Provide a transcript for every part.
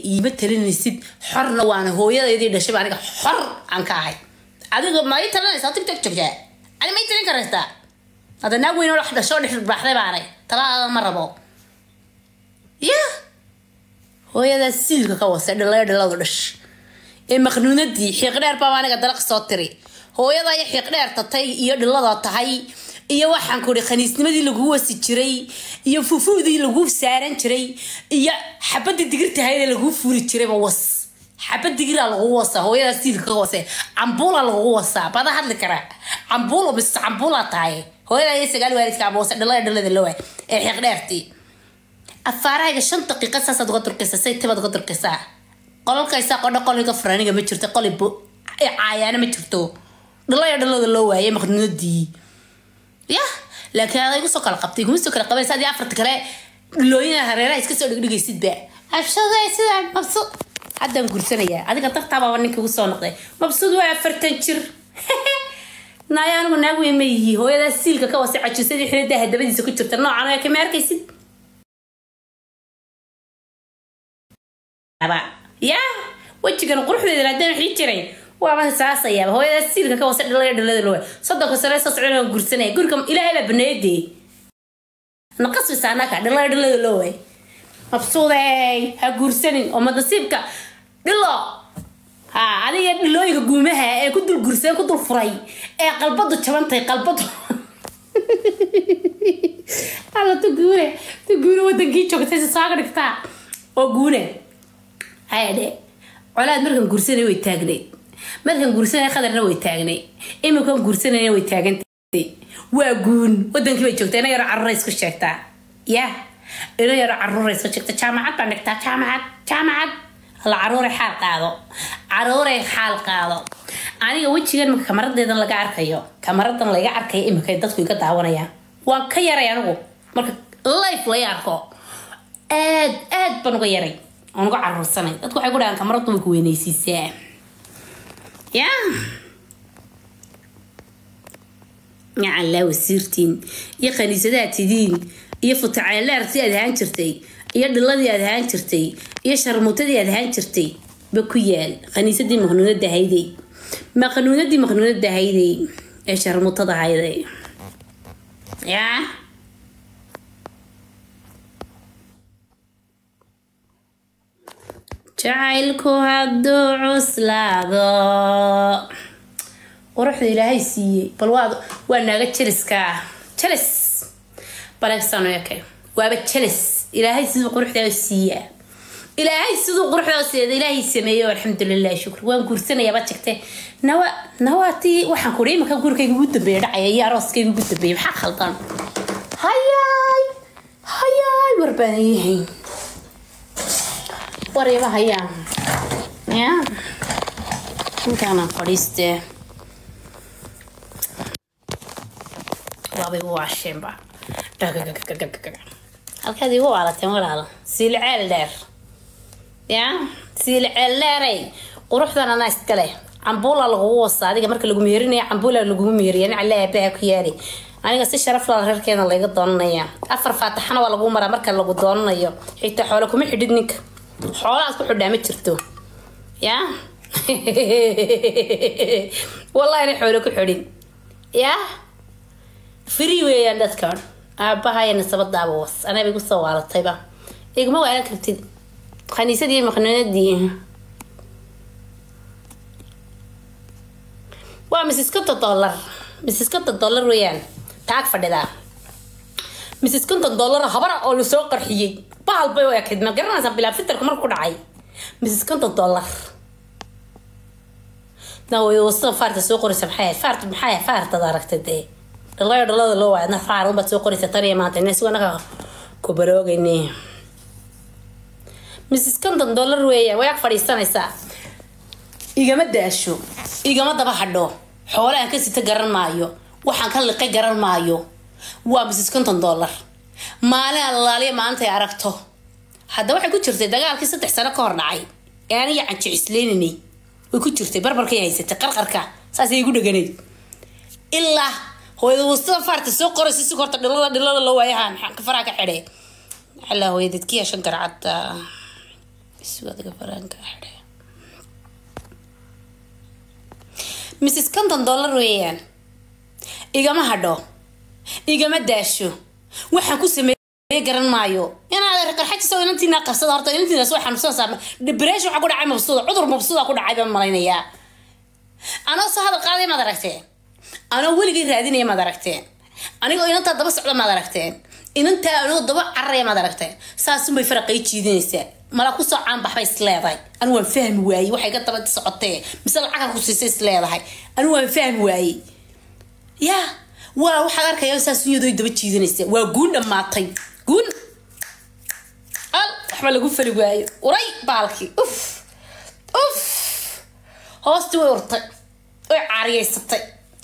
iima talinaysid xorna waana hooyadeydii dhashay aniga xor aan ka ahay adiga ma ii talinaysaa tigtog joogtaa ani ma ii talin karaysaa hadda naag weyn oo wax dhashoo dhex baaxday baanay talaada ma rabo ya hooyadaa siilka ka wasay dhalaya dhaladu dhash ee maqnuunadii xiiqdheer baa aniga dalaq soo tiri hooyada iyo xiiqdheer tatay iyo dhilada tahay iyo waxaan kuri khaniisnimadii lagu wasi jiray iyo fufuudii lagu saaran jiray iyo xabadii digirtahaydee lagu furi jirayba was xabad digiraa lagu wasaa hooyadaa siilka ka wase cambuula lagu wasaa bada hadli karaa cambuulo mise cambuula tahay hooyadaa iyo sagaal waalidka abawase dhalada dhalada lawa ee xiiqdheertii afaarahayga shan daqiiqa saasaad uga durkaysaa say tibaad uga durkaysaa qolalkaysaa qodho qoliga faraaniga ma jirto qoli caayaana ma jirto dhalaya dhalada loo waayay maqnuunadii ya laakiin aday kusoo kala qabtay kuma soo kala qabanaysa adii afarta kale dhilooyina hareeraha iska soo dhigdhigaysidba abshada sidaa mabsud haddaan gursanayaa adiga dartaabaaba ninka igu soo noqday mabsud waa afartan jir naaya anigu naag weyn ma yihi hooyadaa siilka ka wasay cajisadii xilidaa hadabadiisa ku jirta noocan oo kama arkaysid ya wejigan quruxdeeda haddaan wixii jiray waaba saasayaaba hooyadaa siilka ka wasa dhalaya dhalada lowa soddonka sare soo socon gursanaya guriga ilaahay baa baneedee naqasbisa anaka dhalaya dhalada lowa mabsuudey ha guursanin oo madasiibka dhilo ha adiga dhilooyinka guumaha ee ku dul gursan ku dul furay ee qalbadu jabantahay qalbadu alla tu guune tu guune wadankii joogtay saaga dhigtaa oo guune hayadhe colaad markan gursanay way taagnayd markan gursanay qadarna way taagnay iminkan gursanayna way taagantay waa guun wadankii bay joogtaa ina yaro caruura isku sheegtaa ya ina yaro caruura isku sheegta jaamacad baan dhigtaa jaamacad jaamacad la caruuray xaal qaado caruuray xaal qaado aniga wejigan imika kamaradeedan laga arkayo kamaradan laga arkayo imika dadku iga daawanayaan waan ka yaray anigu marka life laga arko aad aad baan uga yaray aan uga caruursanay dadku waxay ku dhahaan kamaradu way ku weynaysiisaa ya yacallaa wasiirtiin iyo khaniisadaad tidiin iyo futacaleertii aad ahaan jirtay iyo dhiladii aad ahaan jirtay iyo sharmuutadii aad ahaan jirtay ba ku yaal khaniisadii maqnuunada hayday maqnuunadii maqnuunada hayday ee sharmuutada hayday yaa jacaylku hadduu cuslaado quruxda ilaahay siiyey bal waa waa naaga jeliska ah jelis balegsano eke waaba jelis ilaahay siduu quruxdaa siiyaa ilaahay siduu quruxdaa siiyada ilaahay sameeyo alxamdulilah shukr waan guursanayaaba jegte nawa nawaatii waxaan kudhi imanka gurikayga ugu dambeeya dhacaya iyo arooskayga ugu dambeeya maxaa khaldan hayaay hayaay warbaan yahay wariba hayaa ya intaana fadhiistee waabay u waasheenba halkaad igu waalateen walaalo siilceel dheer ya siilceel dheeray quruxdan anaa iskale cambuula lagugu wasa adiga marka lagu meerinaya cambuula lagugu meeriya nacala aabaha ku yaari aniga si sharaf laa reerkeena layga doonanaya afar faataxana waa lagu maraa marka lagu doonanayo xitaa xoole kuma xidhid ninka xoolahaas ku xidhaa ma jirto ya wallahi na xoole ku xidhin ya free weeyaan dadkan aabahaya nasabadaaba was anaba igu soo waalatayba iguma waalan kartid khaniisadii maqnuunadii waa mrs konton dollar mrs konton dollar weeyaan taag fadhidaa mrs konton dollar habara oo lasoo qarxiyey bahal bay u ekayd ma garanaysaa bilaa fitarku marku dhacay mrs konton dollar wasada faarta soo qoraysa maxay faart maxay faartada aragtay dee dhalayo dhalada loo waayadna faar unbaad soo qoraysa tan iyo maanta ina siwanaka ku baroogayne mrs konton dollar weeyaan way ag fadhiisanaysaa igama daasho igama daba hadho xoolahan ka sita garan maayo waxaan ka liqay garan maayo waa mrs konton dollar maalin allaaliya maanta ay aragto hadda waxay ku jirtay dagaalkii saddex sano ka hor dhacay ee aniga canjicisleyninay way ku jirtay barbarkay haysatay qarqarka saasay igu dheganayd ilaa hooyada wastada faarta soo qoraysa si horta dhilada dhilada loo waayahaan ka faraa ka xidhe alaa hooya dadkiya shan garcad iswadaga faraanka xidhe mrs conton dollar weeyaan igama hadho igama daasho waxaan ku sameeyey garan maayo inaad qarxajisa inantiina qabsada horta inantiina soo xanuunsanaysaa depression waxaa ku dhacay mabsuuda cudur mabsuuda ku dhacay baan malaynayaa anoo soo hadal qaaday maad aragteen anoo weligay raadinaya maad aragteen anigoo inantaa daba socda maad aragteen inantaa anigoo daba cararaya maad aragteen saasunbay faraqay jiidanaysaa mala kusoo caanbaxbay isleedahay anigu waan fahmi waayey waxay ka daba socotee mise lacagka ku siisay isleedahay anigu waan fahmi waayey yaa waa waxaad arkaya saas iyadoo daba jiidanaysa waa guun dhammaatay guun al waxba lagu fali waayo uray baalkii uf uf hoostii way urtay way caariyeysatay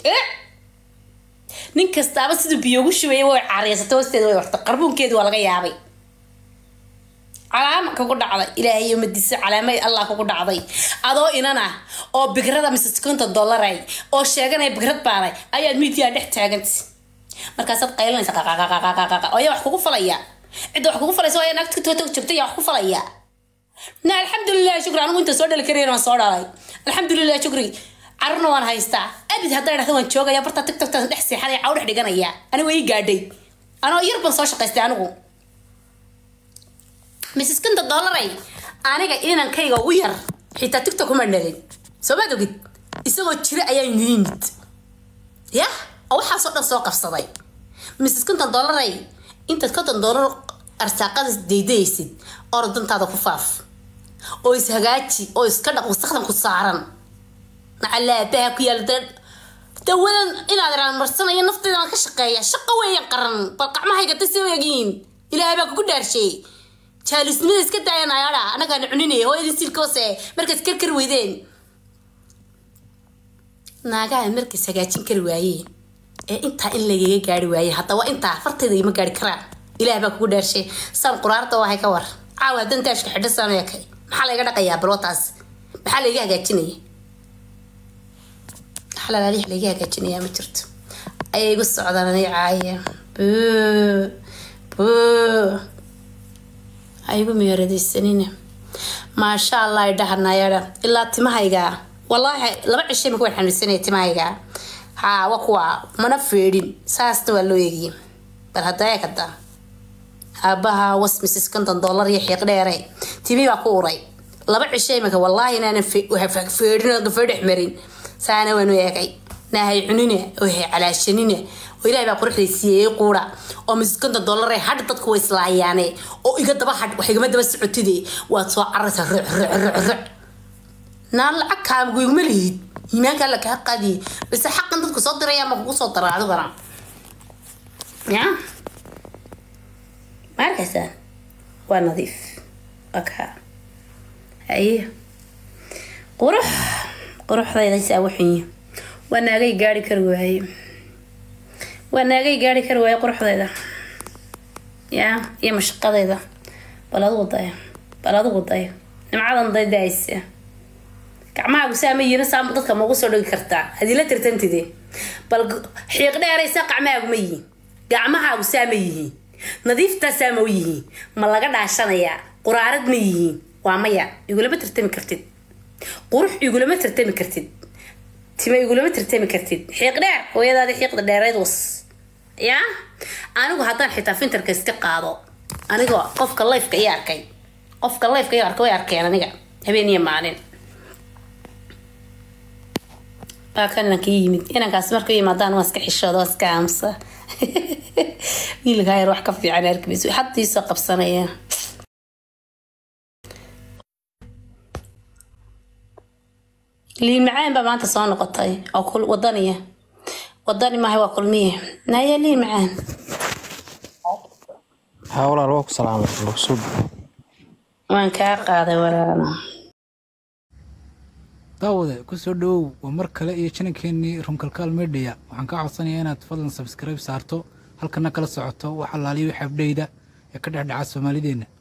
nin kastaaba siduu biyo ugu shubaya way caariyeysatay hoosteeda way urtay qarbuunkeedi waa laga yaabay calaama kugu dhacday ilaahay madiisa calaamay allah kugu dhacday adoo inan ah oo bigrada mrs conton dollaray oo sheeganaya bigrad baanay ayaad miidiyaa dhex taaganta markaasaad qaylanaysa qaqaqaqaqaqaqa oo ayaa wax kugu falaya cidda wax kugu falaysa waa naagta tootog jabta yaa wax ku falaya na alxamdulilah shukri anigu inta soo dhali karayn waan soo dhalay alxamdulilah shukri carurna waan haystaa abid haddaa dhahda waan joogaya bartaa tiktoktaas dhex seexanaya caw dhex dhiganaya anigu ii gaadhay anoo yar baan soo shaqaystay anigu mrs kinta dollaray aniga inankayga u yar xitaa tiktok uma dhalin soo maad ogid isagoo jira ayaa inii yimid yah oo waxaasoo dhan soo qabsaday mrs kinton dollaray intaad konton dollar arsaaqadas daydaysid oor dantaada ku faaf oo ishagaaji oo iska dhaq wasaqdan ku saaran macalaabaha ku yaala dawadan inaad iraan marsanayo nafteyda aan ka shaqeeya shaqo weeyaan qaran bal qacmahayga dasi egiin ilaahay baa kugu dhaarshay jaalusnimada iska daayan ayaadha anagaan cuninaya hooyadii silkoose markaas karkar weydeen naagaha markaas hagaajin kari waayeen ee intaa in lagaga gaari waaye haddaba intaa fartayda ima gaari karaan ilaah baa kugu dhaarshay saan quraarta wahay ka war caawa haddaan daashka xidho sameekay maxaa layga dhaqayaa balwataas maxaa layga hagaajinaya xalalaali layga hagaajinayaa ma jirto ayay igu socdaan anay caaya buu buu aygu meeradaysanina maasha allah idhahanayadha ilaa timahayga wallaahi laba cishay maka waan xanuunsanaya timahayga haa wa kuwa mana feedhin saasna waa loo eegiyey bal hadda eeg hadda aabaha was mrs konton dollar iyo xiiq dheere timi baa ku uray laba cishay maka wallaahi inaanan feedhin oo gafadhex marin saana waanu eegay naahay cunina oo hay calaashanina oo ilahay baa quruxday siiyey quura oo miskonta dollare hadh dadku way islaayaane oo iga daba hadh wax igama daba socotide waad soo cararaysaa ruc ruc ruc ruc naan lacag kaamagu iguma lihid iimaanka alla kaa qaadiye base xaqan dadku soo diraya ma kugu soo dara adigana ya ma arkaysaa waa nadiif waa kaa haye qurux quruxdayda saa waxunyi waa naagay gaari kari waaye waa naagay gaari kari waaye quruxdayda yaa iyo mashaqadayda bal adigu dayo bal adigu dayo nimcadan daydaaysa gacmahaagu saama yiina saama dadka maugu soo dhigi kartaa hadii la tirtantide bal xiiq dheeraysa gacmahaagu ma yihiin gacmahaagu saama yihiin nadiiftaa saama u yihiin ma laga dhaashanayaa quraarad ma yihiin waa maya igulama tirtami kartid qurux igulama tirtami kartid tima igulama tirtami kartid xiiq dheer hooyadaadi xiiqda dheereyd was yaa anigu haddaan xitaa fintarka iska qaado anigoo qofka lifeka i arkay qofka lifeka i arkay way arkeen aniga habeen iyo maalin waa kan inanka ii yimid inankaas marka u yimaadaan waa iska xishooda waa iska aamusa wiilkaa yar wax ka fiican arkimayso hadda ii soo qabsanaya liin macaan baa maanta soo noqotay oo kul wadaniya wadani maaha waa kulmiye naya liin macaan haa walaal waa ku salaamay maksud waan kaa qaaday walaalo daawade kusoo dhawow waa mar kale iyo janankeenii runkalkaal media waxaan kaa codsanayaa inaad fadlan sabskribe saarto halkana kala socoto wax allaaliyo xabdhayda ee ka dhexdhaca soomaalideenna